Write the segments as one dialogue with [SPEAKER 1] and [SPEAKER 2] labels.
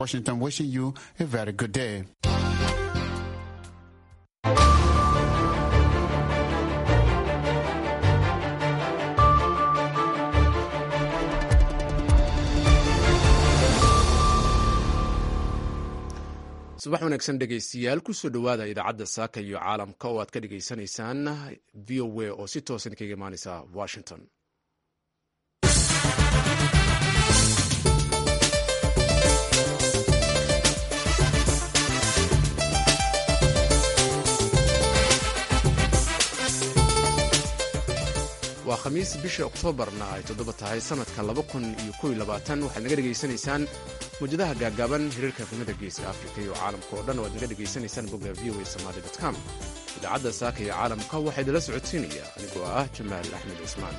[SPEAKER 1] Washington wishing you a very good day.
[SPEAKER 2] subax wanaagsan dhegaystiyaal kusoo dhowaada idaacadda saaka iyo caalamka oo aad ka dhagaysanaysaan v o a oo si toosan kaga imaaneysa washington waa khamiis bisha oktoobarna ay toddoba tahay sanadka laba kun iyo kow iyo labaatan waxaad naga dhegaysanaysaan mawjadaha gaagaaban hiriirka efemada geeska afrika iyo caalamka oo dhan oo aad naga dhegaysanaysaan bogga v o a somaali com idaacadda saaka iyo caalamka waxaa idinla socodsiinaya anigoo ah jamaal axmed cismaan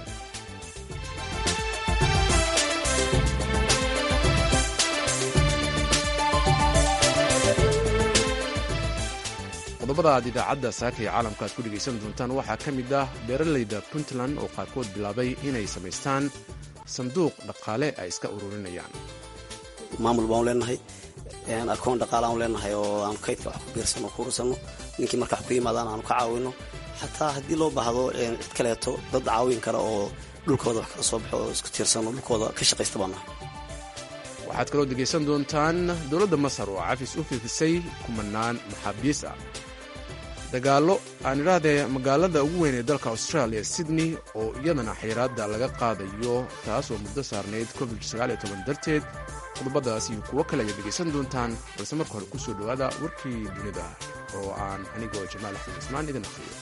[SPEAKER 2] qodobada aad idaacadda saaka iyo caalamka aad ku dhegaysan doontaan waxaa ka mid ah beeralayda puntland oo qaarkood bilaabay inay samaystaan sanduuq dhaqaale ay iska ururinayaan
[SPEAKER 3] maamul baanu leenahay akoon dhaqaale aanu leenahay oo aanu kaydka wax ku biirsano ku urursano ninkii marka wax ku yimaadaan aanu ka caawino xataa haddii loo baahdo cid kaleeto dad caawin kara oo dhulkooda wax kala soo baxo oo isku tiirsano dhulkooda ka shaqaysta baan nahay
[SPEAKER 2] waxaad kaloo dhegaysan doontaan dowladda masar oo cafis u fifisay kumanaan maxaabiis ah dagaallo aan idhaahdee magaalada ugu weyn ee dalka australia sydney oo iyadana xayiraadda laga qaadayo taas oo muddo saarnayd covid darteed qodobadaas iyo kuwo kale ayaad dhegaysan doontaan balse marka hore kusoo dhowaada warkii dunida oo aan anigoo jamaal axmed cismaan idin akhriyo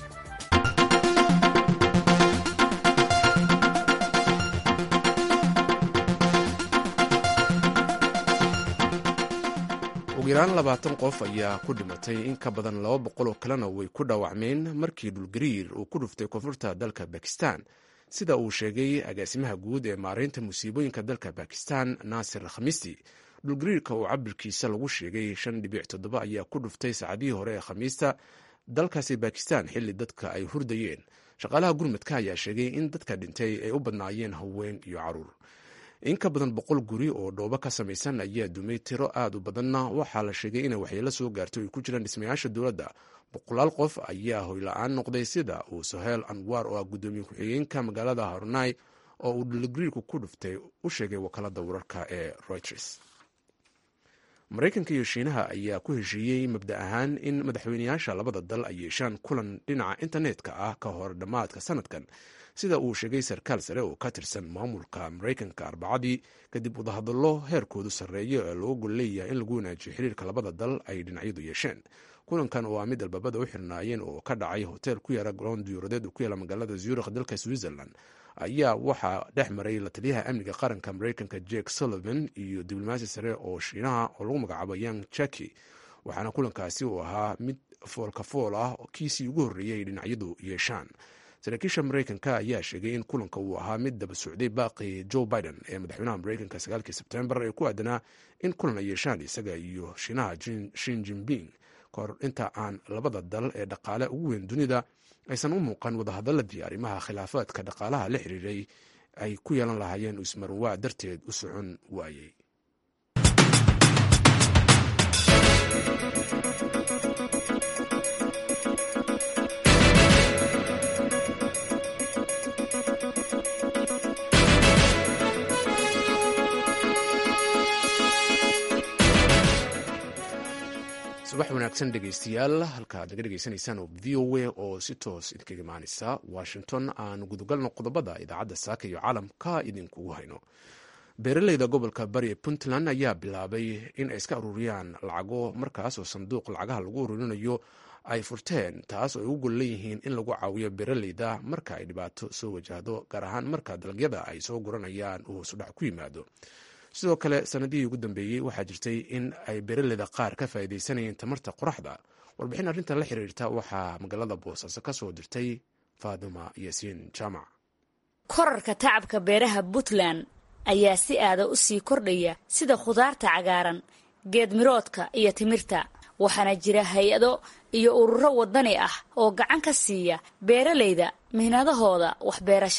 [SPEAKER 2] ugu yaraan labaatan qof ayaa ku dhimatay in ka badan laba boqol oo kalena way ku dhaawacmeen markii dhulgariir uu ku dhuftay koonfurta dalka bakistan sida uu sheegay agaasimaha guud ee maareynta musiibooyinka dalka bakistan naasir khamiisti dhulgariirka oo cabirkiisa lagu sheegay shan dhibic toddoba ayaa ku dhuftay saacadihii hore ee khamiista dalkaasi bakistan xilli dadka ay hurdayeen shaqaalaha gurmadka ayaa sheegay in dadka dhintay ay u badnaayeen haween iyo caruur in ka badan boqol guri oo dhoobo ka samaysan ayaa dumay tiro aad u badanna waxaa la sheegay inay waxyeelo soo gaarto ay ku jiraan dhismayaasha dowladda boqolaal qof ayaa hoyla-aan noqday sida uu soheel anwaar oo ah guddoomiye ku-xigeenka magaalada harunai oo uu dhulgariirku ku dhuftay u sheegay wakaalada wararka ee reuters maraykanka iyo shiinaha ayaa ku heshiiyey mabda ahaan in madaxweyneyaasha labada dal ay yeeshaan kulan dhinaca internetka ah ka hor dhammaadka sanadkan sida uu sheegay sarkaal sare oo ka tirsan maamulka maraykanka arbacadii kadib wadahadallo heerkoodu sarreeyo ee looga gol leeyahay in lagu wanaajiyo xiriirka labada dal ay dhinacyadu yeesheen kulankan oo ah mid albaabada u xirnaayeen oo ka dhacay hotel ku yaara garoon diyuuradeed oo ku yaala magaalada zurikh dalka switzerland ayaa waxaa dhex maray la taliyaha amniga qaranka maraykanka jake sullivan iyo diblomaasi sare oo shiinaha oo lagu magacaabo yang jaki waxaana kulankaasi uu ahaa mid foolka fool ah kiisii ugu horreeyay ay dhinacyadu yeeshaan saraakiisha maraykanka ayaa sheegay in kulanka uu ahaa mid daba socday baaqi joe biden ee madaxweynaha maraykanka sagaalkii sebtembar ee ku aadanaa in kulan ay yeeshaan isaga iyo shiinaha shin jinping kahor inta aan labada dal ee dhaqaale ugu weyn dunida aysan u muuqan wadahadaladii arrimaha khilaafaadka dhaqaalaha la xiriiray ay ku yeelan lahaayeen ismarwaa darteed u socon waayey subax wanaagsan dhegaystayaal halka ad naga dhegaysanaysaan oo v o a oo si toos idinkaga imaaneysa washington aan gudagalno qodobada idaacadda saaka iyo caalamka idinkugu hayno beeraleyda gobolka bari ee puntland ayaa bilaabay in ay iska ururiyaan lacago markaas oo sanduuq lacagaha lagu ururinayo ay furteen taas oo ay u gol leeyihiin in lagu caawiyo beeraleyda marka ay dhibaato soo wajahdo gaar ahaan marka dalagyada ay soo guranayaan uu hoosudhac ku yimaado sidoo kale sanadihii ugu dambeeyey waxaa jirtay in ay beeraleyda qaar ka faa'iidaysanayeen tamarta qoraxda warbixin arrintan la xiriirta waxaa magaalada boosaaso ka soo dirtay faaduma yaasiin jaamac
[SPEAKER 4] korarka tacabka beeraha puntland ayaa si aada u sii kordhaya sida khudaarta cagaaran geedmiroodka iyo timirta waxaana jira hay-ado iyo ururo wadani ah oo gacan ka siiya beeralayda mihnadahooda waxbeerashada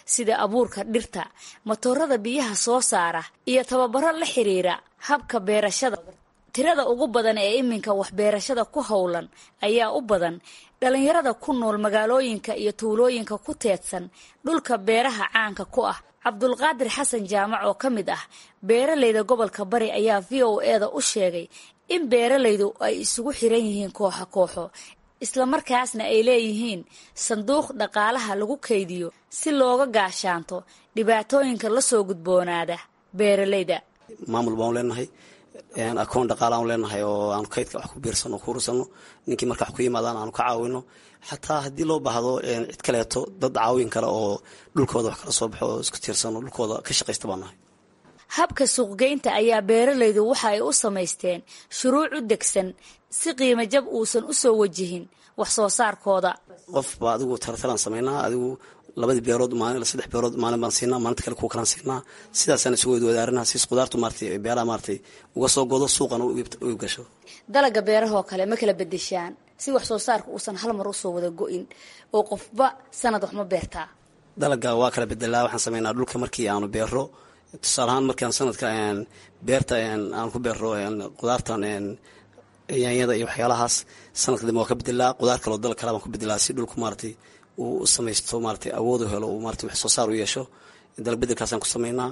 [SPEAKER 4] sida abuurka dhirta matoorada biyaha soo saara iyo tababaro la xiriira habka beerashada tirada ugu badan ee iminka waxbeerashada ku howlan ayaa u badan dhalinyarada ku nool magaalooyinka iyo tuulooyinka ku teedsan dhulka beeraha caanka ku ah cabdulqaadir xasan jaamac oo ka mid ah beeralayda gobolka bari ayaa v o eda u sheegay in beeralaydu ay isugu xiran yihiin kooxo kooxo islamarkaasna ay leeyihiin sanduuq dhaqaalaha lagu kaydiyo si looga gaashaanto dhibaatooyinka lasoo gudboonaada beeralayda
[SPEAKER 3] maamul baanu leenahay akoon dhaqaalaanu leenahay oo aanu kaydka wax ku biirsano ku urursano ninkii marka wax ku yimaadaan aanu ka caawino xataa haddii loo baahdo cid kaleeto dad caawin kale oo dhulkooda wax kala soo baxo oo isku tiirsano dhulkooda ka shaqaysta baan nahay
[SPEAKER 4] habka suuqgeynta ayaa beeralaydu waxa ay u samaysteen shuruuc u degsan si qiimo jab uusan u soo wajihin wax soo saarkooda
[SPEAKER 3] qofba adigu tartalaan samaynaa adigu labadii beerood maalin saddex beerood maalin baan siinaa maalinta kale kuwa kalaan siinaa sidaasaan isugu wadaarinaa siis qudaartu maaratay beeraha maaratay uga soo godo suuqana u gasho
[SPEAKER 4] dalaga beerahoo kale ma kala bedeshaan si wax soo saarka uusan hal mar usoo wada go-in oo qofba sanad wax ma beertaa
[SPEAKER 3] dalaga waa kala bedelaa waxaan sameynaa dhulka markii aanu beero tusaale ahaan markaan sanadka beerta aan ku beero qudaartan yaanyada iyo waxyaalahaas sanadka dambe waa ka bedelaa qudaar kaloo dal kale baan ku bedelaa si dhulku maaratay uu u samaysto maaratay awoodu helo uu maratay wax soo saar u yeesho dalag bedelkaasaan ku sameynaa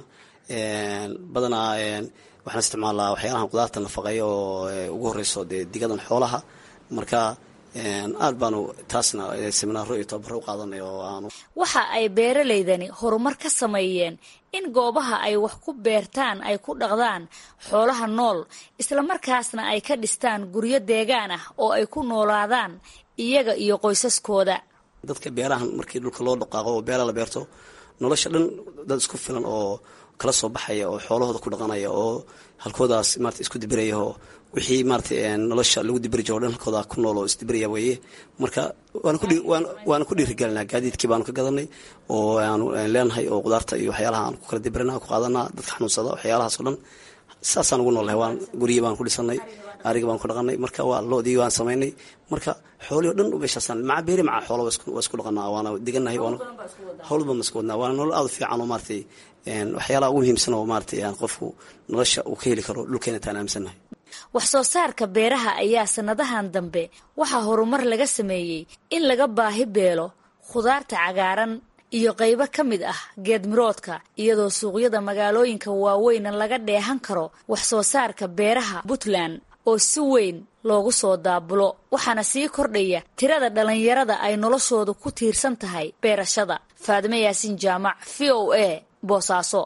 [SPEAKER 3] badanaa waxaan isticmaalaa waxyaalahan qudaarta nafaqeeya oo ugu horeyso dee digadan xoolaha marka aad baanu taasna seminaaro iyo tababaro u qaadanay oo aanu
[SPEAKER 4] waxa ay beeralaydani horumar ka sameeyeen in goobaha ay wax ku beertaan ay ku dhaqdaan xoolaha nool islamarkaasna ay ka dhistaan guryo deegaan ah oo ay ku noolaadaan iyaga iyo qoysaskooda
[SPEAKER 3] dadka beerahan markii dhulka loo dhaqaaqo oo beera la beerto nolosha dhan dad isku filan oo kala soo baxaya oo xoolahooda ku dhaqanaya oo halkoodaas marata isku dibiraya oo wixii maarata nolosha lagu dibiri jiro o dhan halkooda ku nool oo isdibiraya weeye marka waana ku dhiirigelinaa gaadiidkii baanu ka gadanay oo aanu leenahay oo qudaarta iyo waxyaalaha aan ku kala dibirina ku qaadanaa dadka xanuunsada waxyaalahaas o dhan saasaan ugu noolnahay waan guryi baan ku dhisanay ariga baan ku dhaqanay marka waa loodii waan samaynay marka xoolii o dhan meeshaasaan maca beeri maca xoola waa isku dhaqanaa waana diganahay hawl baan isku wadnaa waana nolol aad u fiican oo maaratay waxyaalaha ugu muhiimsan oo maaratay qofku nolosha uu ka heli karo dhulkeena taan aaminsannahay
[SPEAKER 4] wax soo saarka beeraha ayaa sannadahan dambe waxaa horumar laga sameeyey in laga baahi beelo khudaarta cagaaran iyo qaybo ka mid ah geedmiroodka iyadoo suuqyada magaalooyinka waaweyna laga dheehan karo wax soo saarka beeraha puntland oo si weyn loogu soo daabulo waxaana sii kordhaya tirada dhallinyarada ay noloshoodu ku tiirsan tahay beerashada faadime yaasiin jaamac v o a boosaaso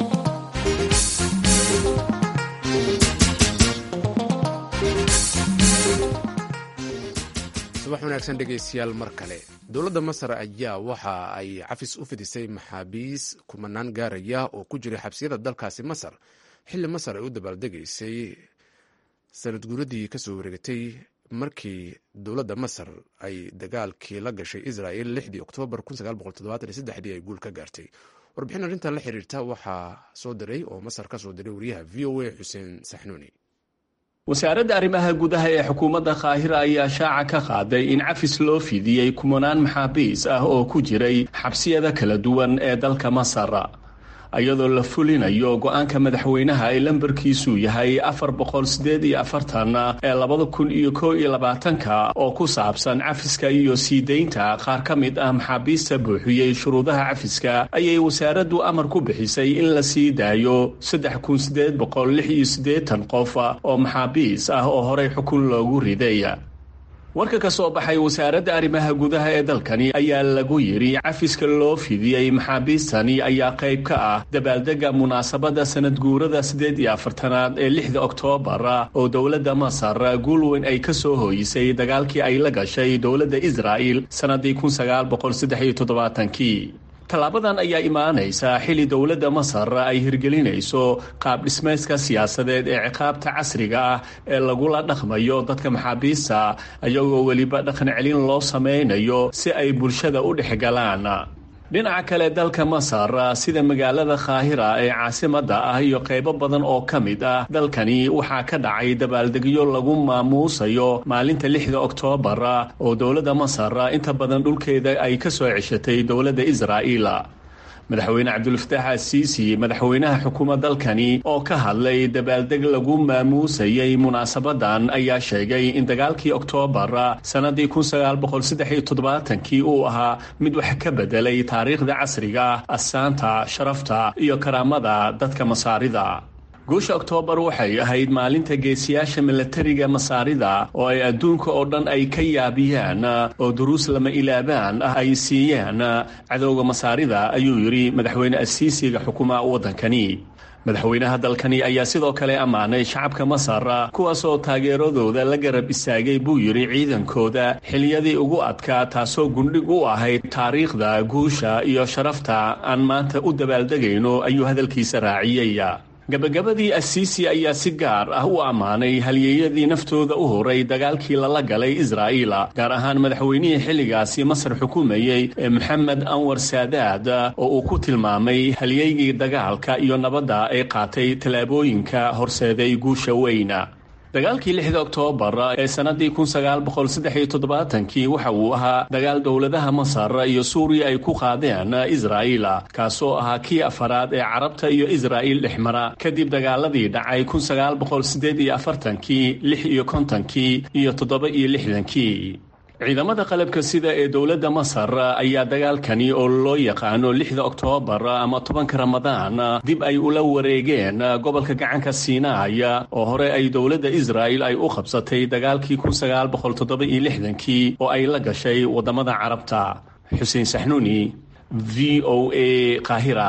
[SPEAKER 2] subax wanaagsan dhegaystayaal mar kale dowladda masar ayaa waxa ay cafis u fidisay maxaabiis kumanaan gaaraya oo ku jiray xabsiyada dalkaasi masar xilli masar ay u dabaaldegaysay sanad guuradii kasoo wareegatay markii dowladda masar ay dagaalkii la gashay israel lixdii oktoobar ay guul ka gaartay warbixin arrintan la xiriirta waxaa soo diray oo masar ka soo diray wariyaha v o a xuseen saxnuuni
[SPEAKER 5] wasaaradda arrimaha gudaha ee xukuumadda kaahira ayaa shaaca ka qaaday in cafis loo fidiyey kumanaan maxaabiis ah oo ku jiray xabsiyada kala duwan ee dalka masar iyadoo la fulinayo go-aanka madaxweynaha ee lambarkiisu yahay afar boqol sideed iyo afartan ee labada kun iyo kow iyo labaatanka oo ku saabsan cafiska iyo sii deynta qaar ka mid ah maxaabiista buuxiyey shuruudaha cafiska ayay wasaaraddu amar ku bixisay in la sii daayo saddex kun sideed boqol lix iyo siddeetan qof oo maxaabiis ah oo horey xukun loogu riday warka ka soo baxay wasaaradda arrimaha gudaha ee dalkani ayaa lagu yidhi cafiska loo fidiyey maxaabiistani ayaa qayb ka ah dabaaldega munaasabadda sanad guurada siddeed iyo afartanaad ee lixda oktoobar oo dowladda masar guul weyn ay ka soo hooyisay dagaalkii ay la gashay dowladda israa'il sannaddii kun sagaal boqol saddex iyo toddobaatankii tallaabadan ayaa imaanaysa xilli dowladda masar ay hirgelinayso qaab dhismayska siyaasadeed ee ciqaabta casriga ah ee lagula dhaqmayo dadka maxaabiista iyagoo weliba dhaqan celin loo samaynayo si ay bulshada u dhex galaan dhinaca kale dalka masar sida magaalada kaahira ee caasimadda ah iyo qaybo badan oo ka mid ah dalkani waxaa ka dhacay dabaaldegyo lagu maamuusayo maalinta lixda oktoobar oo dowladda masar inta badan dhulkeeda ay ka soo ceshatay dowladda israa'iil madaxweyne cabdulfataax asiisi madaxweynaha xukuumad dalkani oo ka hadlay dabaaldeg lagu maamuusayay munaasabadan ayaa sheegay in dagaalkii oktoobar sannadii kii uu ahaa mid wax ka bedelay taariikhda casriga asaanta sharafta iyo karaamada dadka masaarida guusha oktoobar waxay ahayd maalinta geesiyaasha milatariga masaarida oo ay adduunka oo dhan ay ka yaabiyaan oo duruus lama ilaabaan ah ay siiyeen cadowga masaarida ayuu yidhi madaxweyne asiisiga xukuma waddankani madaxweynaha dalkani ayaa sidoo kale ammaanay shacabka masar kuwaasoo taageeradooda la garab istaagay buu yidhi ciidankooda xiliyadii ugu adkaa taasoo gundhig u ahayd taariikhda guusha iyo sharafta aan maanta u dabaaldegayno ayuu hadalkiisa raaciyey gabagabadii asiisi ayaa si gaar ah u ammaanay halyeeyadii naftooda u horay dagaalkii lala galay israa'iil gaar ahaan madaxweynihii xilligaasi masar xukumayey ee moxamed anwar saadaad oo uu ku tilmaamay halyeygii dagaalka iyo nabadda ay qaatay tallaabooyinka horseeday guusha weyna dagaalkii lixda oktoobar ee sannadii kii waxa uu ahaa dagaal dowladaha masar iyo suuriya ay ku qaadeen israa'iil kaasoo ahaa kii afaraad ee carabta iyo israa'iil dhexmara kadib dagaaladii dhacay kii lix iyo kontonkii iyo toddoba iyo lixdankii ciidamada qalabka sida ee dowladda masar ayaa dagaalkani oo loo yaqaano lixda oktoobar ama tobanka ramadaan dib ay ula wareegeen gobolka gacanka siinaaya oo hore ay dowladda israa'il ay u qabsatay dagaalkii kii oo ay la gashay waddamada carabta xuseen saxnuuni v o a qaahira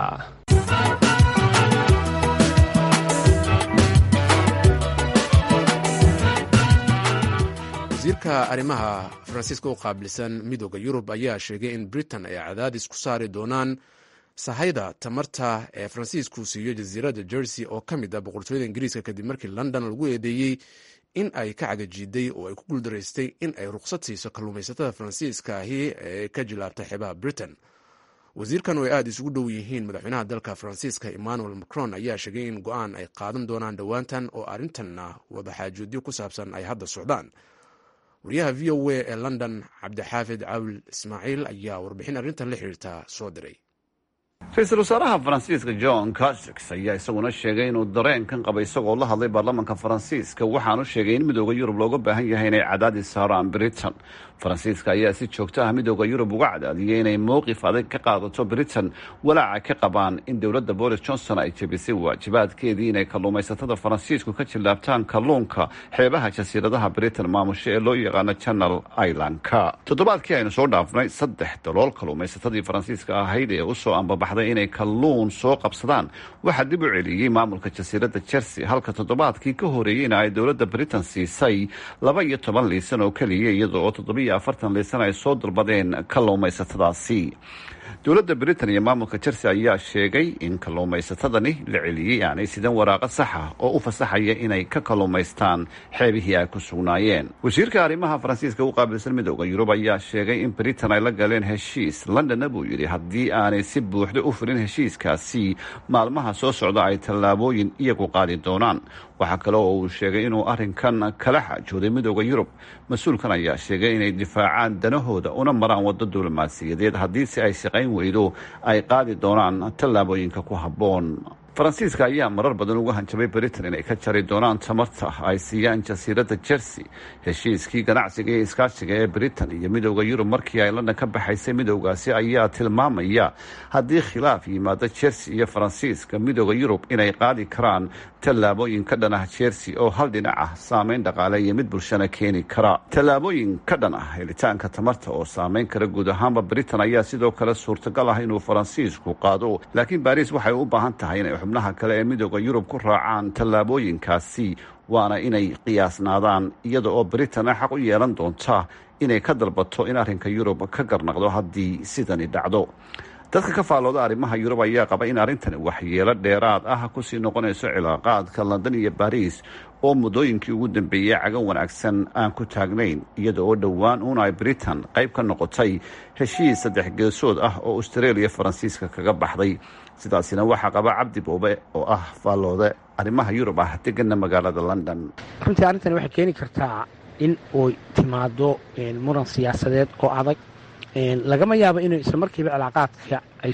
[SPEAKER 2] wasiirka arrimaha faransiiska u qaabilsan midooda yurub ayaa sheegay in britain ay cadaadis ku saari doonaan sahayda tamarta ee faransiisku siiyo jasiiradda jersey oo ka mid ah boqortooyada ingiriiska kadib markii london lagu eedeeyey in ay ka cagajiiday oo ay ku guuldaraystay in ay ruqsad siiso kalluumaysatada faransiiska ahi ee ka jilaabta xeebaha britain wasiirkan oo ay aada isugu dhow yihiin madaxweynaha dalka faransiiska emmanuel macron ayaa sheegay in go-aan ay qaadan doonaan dhowaantan oo arrintanna wadaxaajoodyo ku saabsan ay hadda socdaan wariyaha v o a ee london cabdixaafid cawl ismaaciil ayaa warbixin arrintan la xiriirta soo diray
[SPEAKER 6] ra-iisul wasaaraha faransiiska john castex ayaa isaguna sheegay inuu dareenkan qaba isagoo la hadlay baarlamaanka faransiiska waxaanu sheegay in midooda yurub looga baahan yahay inay cadaadis saaraan britain faransiiska ayaa si joogto ah midooda yurub uga cadaadiyay inay mowqif adag ka qaadato britain walaaca ka qabaan in dowladda boris johnson ay jebisay waajibaadkeedii inay kalluumaysatada faransiisku ka jillaabtaan kalluunka xeebaha jasiiradaha britain maamusho ee loo yaqaano channel islandka toddobaadkii aynu soo dhaafnay saddex dalool kalluumaysatadii faransiiska ahayd ee usoo ambabaxday inay kalluun soo qabsadaan waxaa dib u celiyey maamulka jasiiradda jersey halka toddobaadkii ka horeeyeyna ay dowladda britain siisay laba iyo toban liisan oo keliya iyada oo toddobiyo afartan liisan ay soo dalbadeen kalluumaysatadaasi dowladda britain iyo maamulka jersey ayaa sheegay in kalluumaysatadani la celiyey aanay sidan waraaqo saxa oo u fasaxaya inay ka kalluumaystaan xeebihii ay ku sugnaayeen wasiirka arrimaha faransiiska u qaabilsan midooda yurub ayaa sheegay in britain ay la galeen heshiis londonna buu yidhi haddii aanay si buuxda u fulin heshiiskaasi maalmaha soo socda ay tallaabooyin iyagu qaadi doonaan waxaa kale oo uu sheegay inuu arrinkan kala xaajooday midooda yurub mas-uulkan ayaa sheegay inay difaacaan danahooda una maraan waddo diblomaasiyadeed haddii si ay shaqayn weydo ay qaadi doonaan tallaabooyinka ku habboon faransiiska ayaa marar badan uga hanjabay britain inay ka jari doonaan tamarta ay siiyaan jasiiradda jersey heshiiskii ganacsiga iyo iskaashiga ee britain iyo midooda yurub markii ay london ka baxaysay midoogaasi ayaa tilmaamaya haddii khilaaf yimaado jersey iyo faransiiska midooda yurub inay qaadi karaan tallaabooyin ka dhan ah jersey oo hal dhinac ah saameyn dhaqaale iyo mid bulshana keeni kara tallaabooyin ka dhan ah helitaanka tamarta oo saameyn kara guud ahaanba britain ayaa sidoo kale suurtagal ah inuu faransiisku qaado laakiin baris waxay u baahan tahay inay xubnaha kale ee midooda yurub ku raacaan tallaabooyinkaasi waana inay qiyaasnaadaan iyada oo britain xaq u yeelan doonta inay ka dalbato in arrinka yurub ka garnaqdo haddii sidani dhacdo dadka ka faallooda arrimaha yurub ayaa qaba in arrintani waxyeelo dheeraad ah kusii noqonayso cilaaqaadka london iyo baris oo muddooyinkii ugu dambeeyey cagan wanaagsan aan ku taagnayn iyada oo dhowaan uun ay britain qayb ka noqotay heshiis saddex geesood ah oo australia faransiiska kaga baxday sidaasina waxaa qaba cabdi boobe oo ah faalloode arrimaha yurub ah degana magaalada london
[SPEAKER 7] runtii arrintani waxay keeni kartaa in uu timaado muran siyaasadeed oo adag lagama yaabo inuu isla markiiba cilaaqaadka ay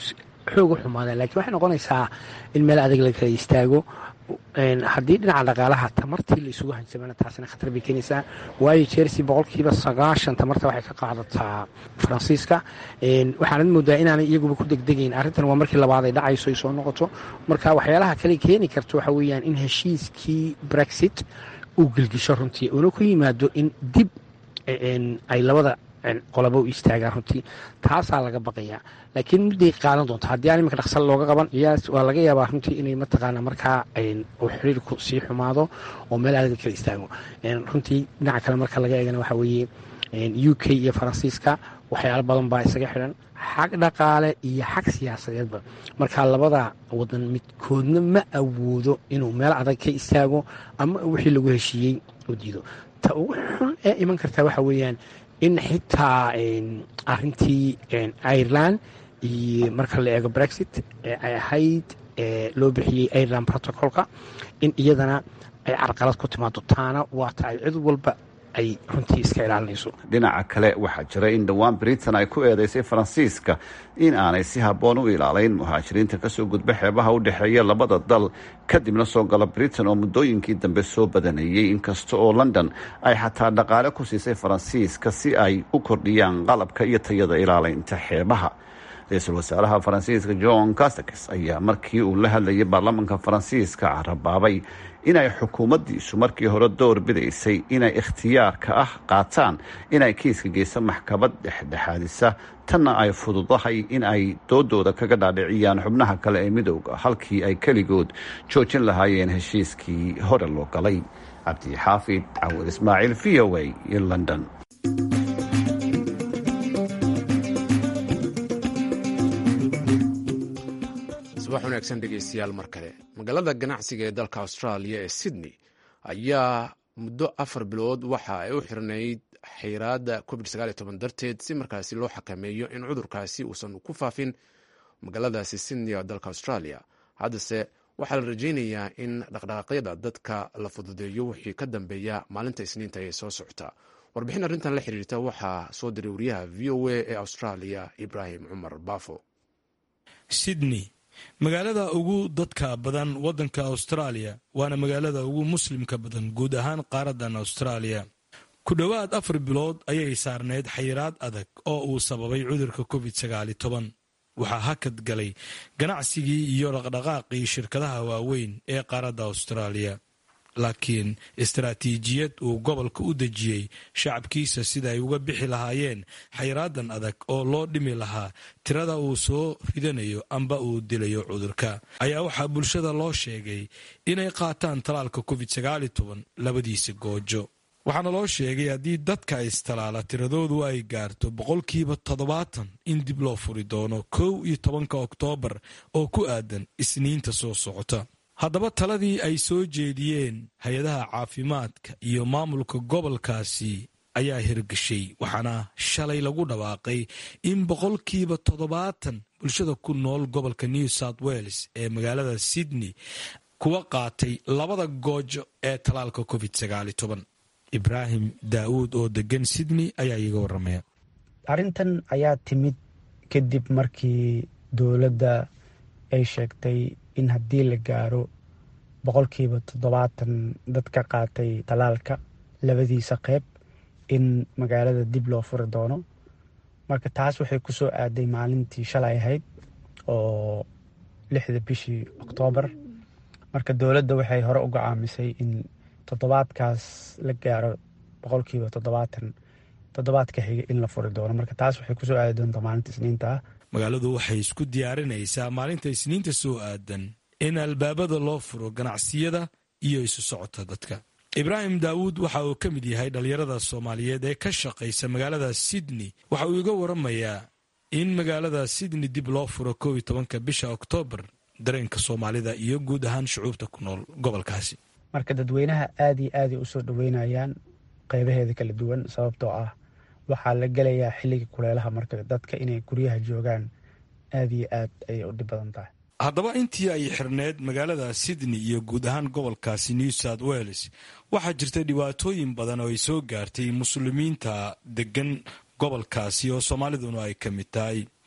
[SPEAKER 7] xoog u xumaadeen lakiin waxay noqonaysaa in meel adag la kala istaago haddii dhinaca dhaqaalaha tamartii la isugu hanjamana taasina khatar bay keenaysaa waayo chelsea boqolkiiba sagaashan tamarta waxay ka qaadataa faransiiska waxaanad moodaa inaanay iyaguba ku degdegayn arrintan waa markii labaad ay dhacayso ay soo noqoto marka waxyaalaha kale keeni karta waxa weeyaan in heshiiskii brexit uu gelgisho runtii uuna ku yimaado in dib ay labada qolaba u istaagaan runtii taasaa laga baqayaa laakiin midday qaadan doonto haddii aan iminka dhaqsal looga qaban iyaas waa laga yaabaa runtii inay mataqaana markaa uu xiriirku sii xumaado oo meel adag kala istaago runtii dhinaca kale marka laga eegana waxaa weeye u k iyo faransiiska waxyaalo badan baa isaga xidhan xag dhaqaale iyo xag siyaasadeedba marka labada wadan midkoodna ma awoodo inuu meel adag ka istaago ama wixii lagu heshiiyey u diido ta ugu xun ee iman kartaa waxa weeyaan in xitaa arintii ireland iyo marka la eego brexit ay ahayd loo bixiyey ireland protocolka in iyadana ay carqalad ku timaado taana waata ay cid walba ay runtii iska ilaalinayso
[SPEAKER 6] dhinaca kale waxaa jira in dhowaan britain ay ku eedeysay faransiiska in aanay si habboon u ilaalayn muhaajiriinta kasoo gudba xeebaha u dhexeeya labada dal kadibna soo gala britain oo muddooyinkii dambe soo badanayey inkasta oo london ay xataa dhaqaale ku siisay faransiiska si ay u kordhiyaan qalabka iyo tayada ilaalaynta xeebaha ra-iisul wasaaraha faransiiska john casakes ayaa markii uu la hadlayay baarlamaanka faransiiska carabaabay inay xukuumaddiisu markii hore door bidaysay inay ikhtiyaarka ah qaataan inay kiiska geysa maxkamad dhexdhexaadisa tanna ay fududahay in ay doodooda kaga dhaadhiciyaan xubnaha kale ee midowga halkii ay keligood joojin lahaayeen heshiiskii hore loo galay cabdixaafid cawad ismaaciil v o a iyo london
[SPEAKER 2] subax wanaagsan dhegeystayaal mar kale magaalada ganacsiga ee dalka austraaliya ee sydney ayaa muddo afar bilood waxa ay u xirnayd xayiraada covid darteed si markaasi loo xakameeyo in cudurkaasi uusan ku faafin magaaladaasi sydney ee dalka australia haddase waxaa la rajeynayaa in dhaqdhaqaaqyada dadka la fududeeyo wixii ka dambeeya maalinta isniinta ee soo socota warbixin arrintan la xiriirta waxaa soo diray wariyaha v o a ee australia ibraahim cumar baafo
[SPEAKER 8] sydney magaalada ugu dadka badan waddanka austraaliya waana magaalada ugu muslimka badan guud ahaan qaaradan austraaliya ku dhowaad afar bilood ayay saarneyd xayiraad adag oo uu sababay cudurka covid sagaali toban waxaa hakad galay ganacsigii iyo dhaqdhaqaaqii shirkadaha waaweyn ee qaaradda austraaliya laakiin istaraatiijiyad uu gobolka u dejiyey shacabkiisa sida ay uga bixi lahaayeen xayraadan adag oo loo dhimi lahaa tirada uu soo ridanayo amba uu dilayo cudurka ayaa waxaa bulshada loo sheegay inay qaataan talaalka covid labadiisa goojo waxaana loo sheegay haddii dadka istalaala tiradoodu ay gaarto boqolkiiba toddobaatan in dib loo furi doono kow iyo tobanka oktoobar oo ku aadan isniinta soo socota haddaba taladii ay soo jeediyeen hay-adaha caafimaadka iyo maamulka gobolkaasi ayaa hirgashay waxaana shalay lagu dhawaaqay in boqolkiiba toddobaatan bulshada ku nool gobolka new south wales ee magaalada sydney kuwa qaatay labada goojo ee talaalka covid ibraahim daawuud oo degan sydney ayaa iiga waramaya
[SPEAKER 9] arrintan ayaa timid kadib markii dowladda ay sheegtay in haddii la gaaro boqolkiiba toddobaatan dad ka qaatay talaalka labadiisa qeyb in magaalada dib loo furi doono marka taas waxay ku soo aaday maalintii shalay ahayd oo lixda bishii oktoobar marka dowladda waxay hore u gocaamisay in toddobaadkaas la gaaro boqolkiiba toddobaatan toddobaadka xiga in la furi doono marka taas waxay kusoo aadi doontaa maalinta isniinta ah
[SPEAKER 8] magaaladu waxay isku diyaarinaysaa maalinta isniinta soo aadan in albaabada loo furo ganacsiyada iyo isu socota dadka ibraahim daawuud waxa uu ka mid yahay dhallinyarada soomaaliyeed ee ka shaqaysa magaalada sydney waxa uu iga waramayaa in magaalada sydney dib loo furo kow iyo tobanka bisha oktoobar dareenka soomaalida iyo guud ahaan shucuubta ku nool gobolkaasi
[SPEAKER 9] marka dadweynaha aada iyo aaday usoo dhaweynayaan qeybaheeda kala duwan sababtoo ah waxaa la gelayaa xilliga kuleelaha marka dadka inay guryaha joogaan aada iyo aad ayay u dhib badan tahay
[SPEAKER 8] haddaba intii ay xirneed magaalada sydney iyo guud ahaan gobolkaasi new south wales waxaa jirta dhibaatooyin badan oo ay soo gaartay muslimiinta degan gobolkaasi oo soomaaliduna ay ka mid tahay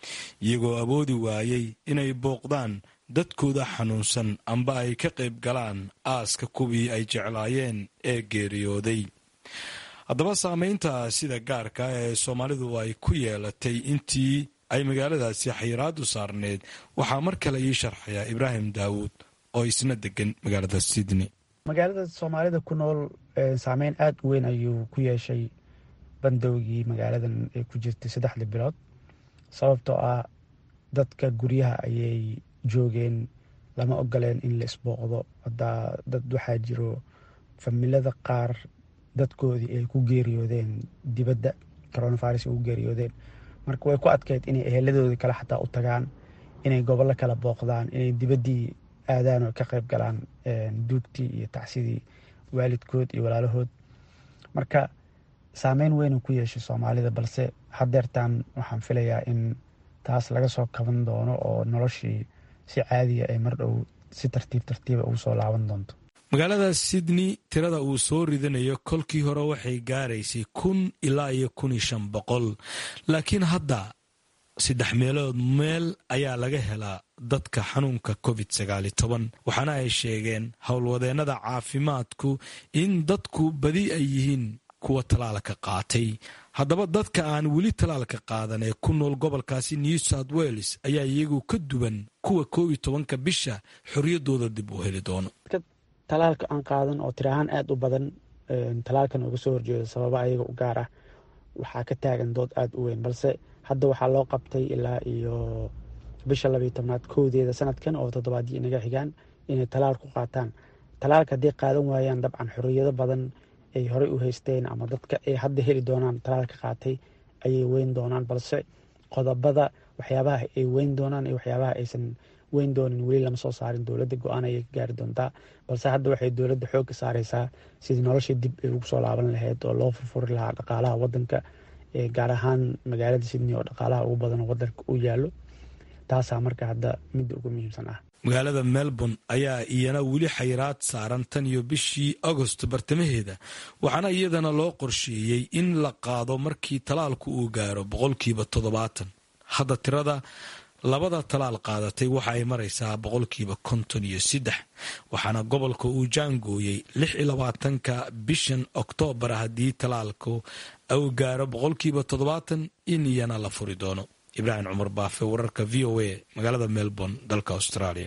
[SPEAKER 8] iyagoo awoodi waayey inay booqdaan dadkooda xanuunsan amba ay ka qayb galaan aaska kuwii ay jeclaayeen ee geeriyooday haddaba saameynta sida gaarka ee soomaalidu ay ku yeelatay intii ay magaaladaasi xayiraadu saarneyd waxaa mar kale ii sharxaya ibraahim daawuud oo isna degan magaalada sydney
[SPEAKER 9] magaalada soomaalida ku nool saameyn aada u weyn ayuu ku yeeshay bandowgii magaaladan ay ku jirtay saddexda bilood sababtoo ah dadka guryaha ayay joogeen lama ogoleen in la isbooqdo hadaa dad waxaa jiro familada qaar dadkoodii ay ku geeriyoodeen dibadda coronavirus ay ku geeriyoodeen marka way ku adkeyd inay eheladoodii kale xataa u tagaan inay gobollo kala booqdaan inay dibaddii aadaan oo ka qayb galaan duugtii iyo tacsidii waalidkood iyo walaalahood marka saameyn weyn uu ku yeeshay soomaalida balse hadeertaan waxaan filayaa in taas laga soo kaban doono oo noloshii si caadiya ay mar dhow si tartiib tartiiba ugu soo laaban doonto
[SPEAKER 8] magaalada sydney tirada uu soo ridanayo kolkii hore waxay gaaraysay kun ilaa iyo kun iyo shan boqol laakiin hadda saddex meelood meel ayaa laga helaa dadka xanuunka covid sagaali toban waxaana ay sheegeen howlwadeennada caafimaadku in dadku badi ay yihiin kuwa talaalka qaatay haddaba dadka aan weli talaalka qaadan ee ku nool gobolkaasi new south wales ayaa iyagu ka duwan kuwa koob iyo tobanka bisha xorriyaddooda dib u heli doono
[SPEAKER 9] talaalka aan qaadan oo tiri ahaan aada u badan talaalkan uga soo horjeedo sababa ayaga u gaar ah waxaa ka taagan dood aada u weyn balse hadda waxaa loo qabtay ilaa iyo bisha labayo tobnaad kowdeeda sanadkan oo toddobaaddii inaga xigaan inay talaal ku qaataan talaalka hadday qaadan waayaan dabcan xorriyado badan ay horey u haysteen ama dadka ay hadda heli doonaan talaalka qaatay ayay weyn doonaan balse qodobada waxyaabaha ay weyn doonaan iyo waxyaabaha aysan weyn doonin weli lama soo saarin dowladda go-aan ayay ka gaari doontaa balse hadda waxay dowladda xoogga saareysaa sidii nolosha dib ay ugu soo laaban lahayd oo loo furfuri lahaa dhaqaalaha wadanka gaar ahaan magaalada sydney oo dhaqaalaha ugu badan wadanka u yaallo taasaa marka hadda midda ugu muhiimsan ah
[SPEAKER 8] magaalada melbourne ayaa iyana weli xayiraad saaran tan iyo bishii agost bartamaheeda waxaana iyadana loo qorsheeyey in la qaado markii talaalku uu gaaro boqolkiiba toddobaatan hadda tirada labada talaal qaadatay waxa ay maraysaa boqolkiiba konton iyo saddex waxaana gobolka uu jaangooyey lix iyo labaatanka bishan oktoobar haddii talaalku uu gaaro boqolkiiba toddobaatan in iyana la furi doono ibraahim cumar baafe wararka v o a magaalada melbourne dalka australia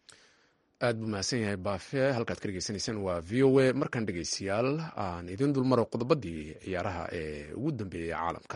[SPEAKER 2] aad buu mahadsan yahay baafe halkaad ka dhegeysanaysaan waa v o a markaan dhegeystayaal aan idiin dulmaro qodobadii ciyaaraha ee ugu dambeeyay caalamka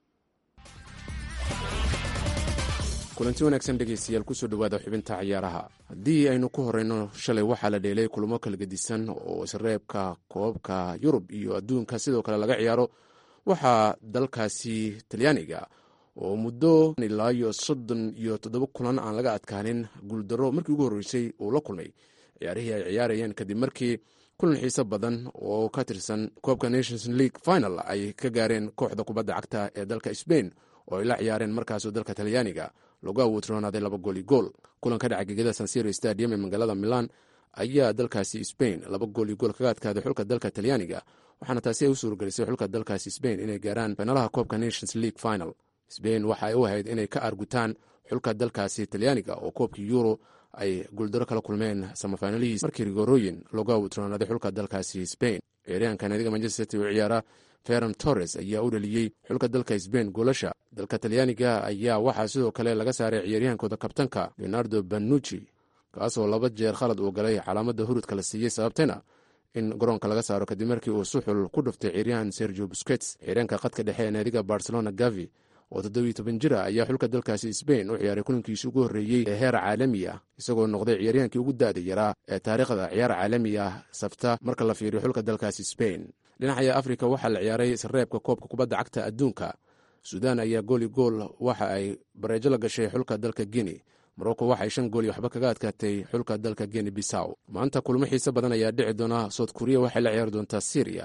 [SPEAKER 2] kulanti wanaagsan dhegeystayaal kusoo dhawaada xubinta ciyaaraha haddii aynu ku horeyno shalay waxaa la dheelay kulamo kala gedisan oo isreebka koobka yurub iyo adduunka sidoo kale laga ciyaaro waxaa dalkaasi talyaaniga oo muddo ilaa iyo soddon iyo toddoba kulan aan laga adkaanin guuldaro markii ugu horreysay uu la kulmay ciyaarihii ay ciyaarayeen kadib markii kulan xiiso badan oo ka tirsan koobka nations league final ay ka gaareen kooxda kubadda cagta ee dalka sbain oo ay la ciyaareen markaasoo dalka talyaaniga lagu awoodroonaaday laba gooli gool kulan ka dhaca gegada sansiro stadium ee magaalada milan ayaa dalkaasi sbain laba gooli gool kaga adkaaday xulka dalka talyaaniga waxaana taasi ay u suurgelisay xulka dalkaasi sbain inay gaaraan finalaha koobka nations league final sbain waxa ay u ahayd inay ka argutaan xulka dalkaasi talyaaniga oo koobkii euro ay guuldaro kala kulmeen samafinalihiis markii rigorooyin lagu awoodroonaaday xulka dalkaasi sbain ciyaaryahanka naadiga manchester city u ciyaara ferran torres ayaa u dhaliyey xulka dalka sbain goolasha dalka talyaaniga ayaa waxaa sidoo kale laga saaray ciyaaryahankooda kabtanka leonardo banucci kaasoo laba jeer khalad uu galay calaamada hurudka la siiyey sababtayna in garoonka laga saaro kadib markii uu suxul ku dhuftay ciyaaryahan sergio buskets ciyaaryahanka qadka dhexe ee naadiga barcelona gavi oo toddobiyo toban jira ayaa xulka dalkaasi sbain u ciyaaray kulankiisi ugu horreeyey ee heer caalami ah isagoo noqday ciyaaryahankii ugu da-da yaraa ee taariikhda ciyaar caalami ah safta marka la fiiriyo xulka dalkaasi sbain dhinaca afrika waxaa la ciyaaray isreebka koobka kubadda cagta adduunka suudaan ayaa gooli gool waxa ay bareejo la gashay xulka dalka guinea morocco waxay shan gool iyo waxba kaga adkaatay xulka dalka guinea bisaw maanta kulmo xiise badan ayaa dhici doona sout kuriya waxay la ciyaari doontaa syriya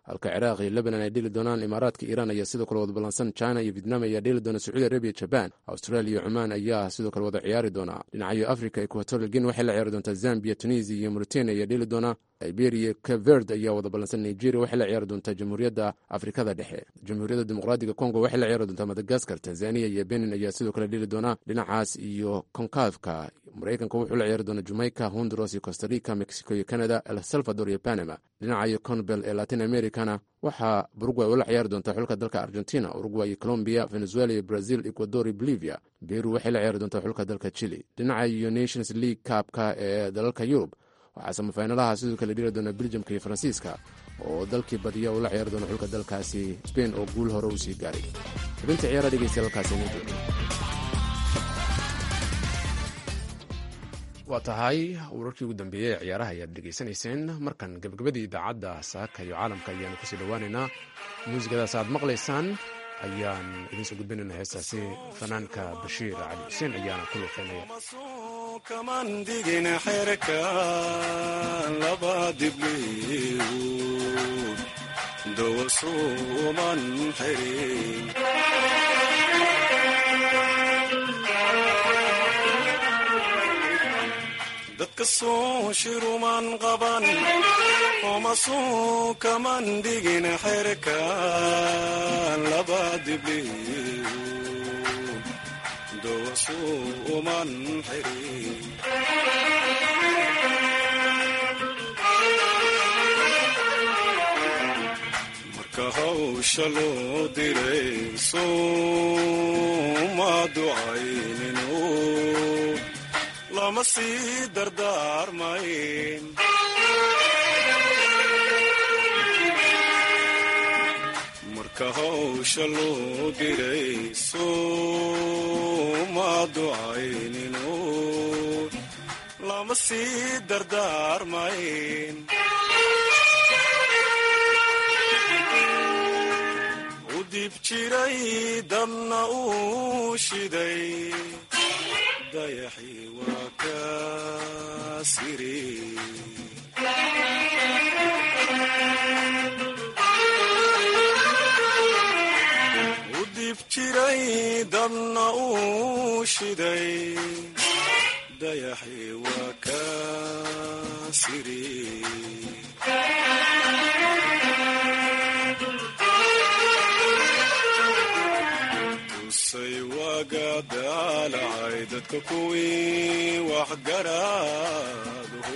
[SPEAKER 2] halka ciraaq iyo lebanon ay dheli doonaan imaaraadka iiraan ayaa sidoo kale wada ballansan china iyo vietnam ayaa dheli doona sacuudi arabiya jaban australia iyo cumaan ayaa sidoo kale wada ciyaari doona dhinacayo africa equatorial guinea waxay la ciyaari doontaa zambia tunisia iyo mauritania ayaa dheli doona liberia caverd ayaa wada ballansan nigeria waxay la ciyaari doontaa jamhuuriyadda afrikada dhexe jamhuuriyadda dimuqraadiga congo waxay la ciyaari doontaa madagaskar tanzania iyo benin ayaa sidoo kale dheli doona dhinacaas iyo konkafka maraykanka wuxuu la ciyaari doona jamaica honduras iyo costarica mexico iyo canada el salvador iyo panama dhinaca iyo conbel ee latin americana waxaa urugway ula ciyaari doontaa xulka dalka argentina urugway iyo colombia venezuela iyo brazil ecuador iyo bolivia beru waxay la ciyaari doontaa xulka dalka chile dhinaca iyo nations league kaabka ee dalalka yurub waxaa samafaynalaha sidoo kale dheli doona beljamka iyo faransiiska oo dalkii badiya uu la ciyaari doona xulka dalkaasi spain oo guul hore uu sii gaaray xubinta ciyaara dhegeystayaal halkaasi inoo jooga waa tahay wararkii ugu dambeeyey ee ciyaaraha ayaad dhegaysanayseen markan gabagabadii idaacadda saaka iyo caalamka ayaanu kusii dhowaaneynaa muusikadaas aad maqlaysaan ayaan idiinsoo gudbinaynaa heestaasi fanaanka bashiir cali xuseen ayaana ku luuqeynaya
[SPEAKER 10] kamandigin xerka laba dibliu dowasuuman xirin dadka soo shiruman qaban omasuu kaman digin xerka laba dibliu dowasuuman xirin marka hawsha loo diray suuma ducayninu lama sii dardaarmayn marka hawsha loo diray suuma ducayninu lama sii dardaarmayn u dib jiray dabna uu shiday dayaxii waa ka siri u dib jiray dabna uu shiday dayaxii waa ka siri tusay waaga daalacay dadka kuwii waxgaraadhu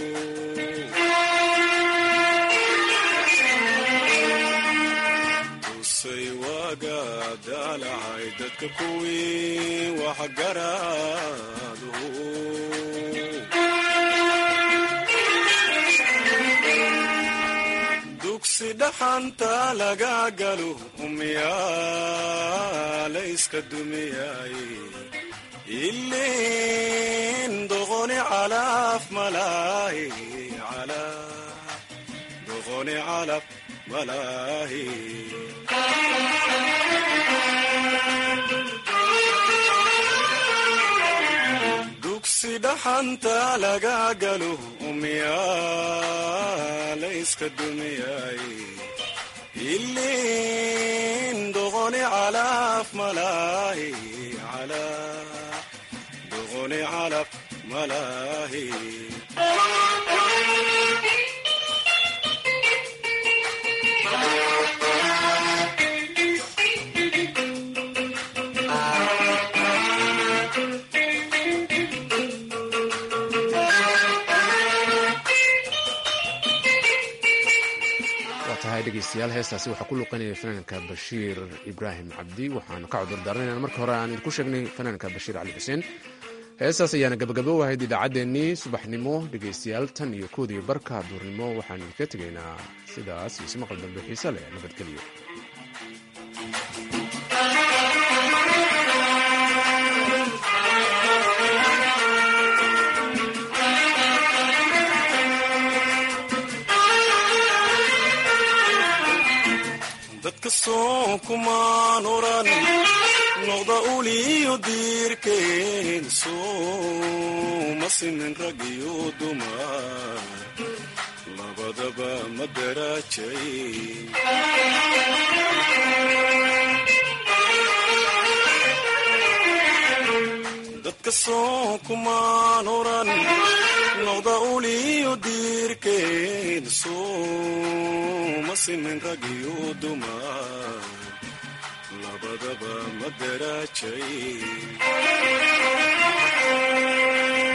[SPEAKER 10] tusay waaga daalacay dadka kuwii waxgaraadhu dugsi dhaxanta laga galo umyaalayska dumiyay ilin doqoni calaf malaahi doqoni calaf malaahi dugsi dhaxanta laga galo umyaalayska dumiyay ilin doqoni calaf malaahi doqoni calaf malaahi
[SPEAKER 2] tahay dhegeystayaal heestaasi waxaa ku luuqanaya fanaanka bashiir ibraahim cabdi waxaanu ka cudur daaranaynaa marka hore aan idinku sheegnay fanaanka bashiir cali xuseen heestaas ayaana gabagabo ahayd idaacaddeenii subaxnimo dhegeystayaal tan iyo koodiyo barka duurnimo waxaanu idinka tegaynaa sidaas iyo ismaqal dambe xiise leh nabadgelyo
[SPEAKER 10] dadka soo kumaan oran noqda uliyo diirkeen sooma simin rag iyo dumar labada labadaba ma daraajay dadka soo kumaan oran noqda uliyo diirkeed sooma simin rag iyo dumar labadaba ma daraajay